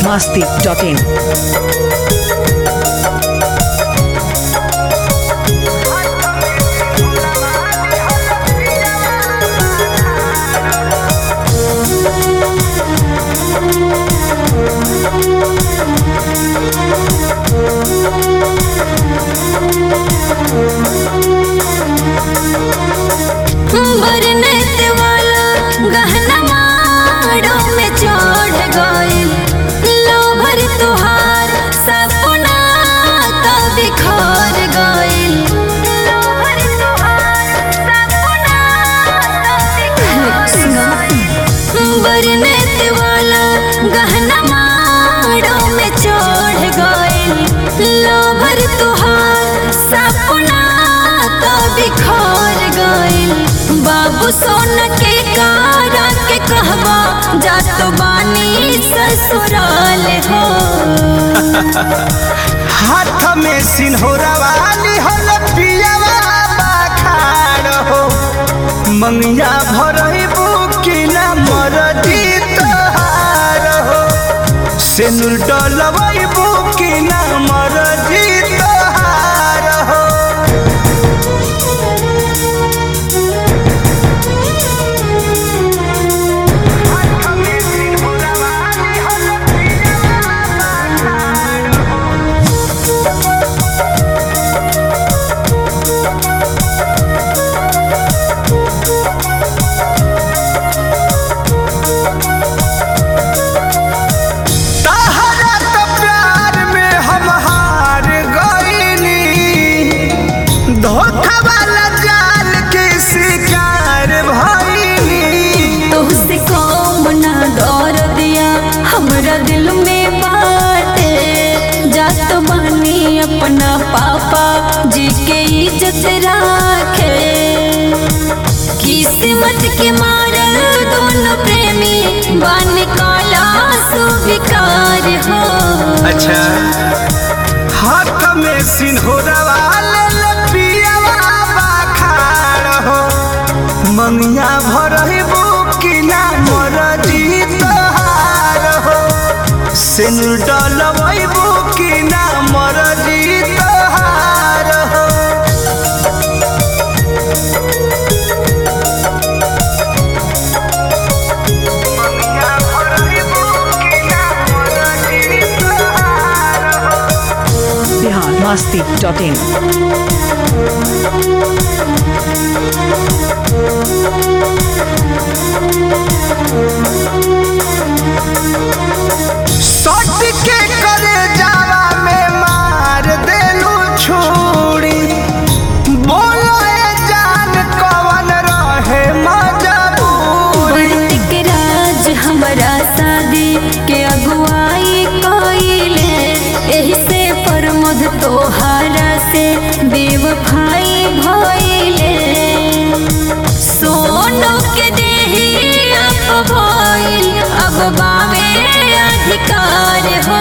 masti.in. बरनत वाला गहना माड़ों में चढ़ गइल लोभर तुहार सपना तो बिखर गइल लोभर तुहार सपना तो बिखर गइल बरनत वाला गहना माड़ों में चढ़ गइल लोभर तुहार सपना तो बिखर गइल बाबू सोन के कारा के कहवा जात बानी ससुराल हो हाथ में सिन्होरा वाली होल पियावा बाखार हो मंगिया भरई बुकी ना मरदी तोहार हो सेनुल डलवई बुकी ना मरदी तोहार हो हाथ में सिन्होरा वाली होल पियावा बाखार हो तहरा तो प्यार में हम हार गईनी धोखा वाला जाल के शिकार भईनी तुझसे कौन ना दौर दिया हमरा दिल में बाटे जात बानी अपना पापा जी के इज्जत राखे किस्मत के मारल दोनों प्रेमी बन काला सुविकार हो अच्छा हाथ में सिन्होरा वाले लपियावा बाखार हो मंगिया भरही बुकी ना मरदी तोहार हो सिनुर डलवई बुकी ना मरदी तोहार हो मंगिया भरही बुकी ना मरदी तोहार हो Bihar masti.in. सट के करे जावा में मार देलू छुरी बोलो ए जान कवन रहे मजबूरी बंटिक राज हमारा शादी के अगुवाई कइले एही से प्रमोद तोहारा से बेवफाई भइले सोनो के देही अब भइल अब बावे अधिकार हो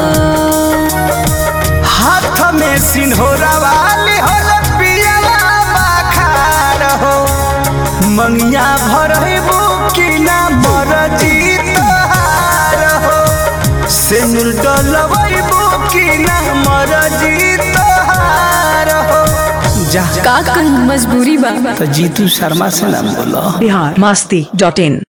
हाथ में सिन्होरा वाली होल पियला बाखार हो मंगिया भरही बुकी ना मरजी तोहार हो सिनुर डलवई बुकी ना मरजी तोहार हो जा का कहीं मजबूरी बा तो जीतू शर्मा से ना बोलो Bihar masti.in.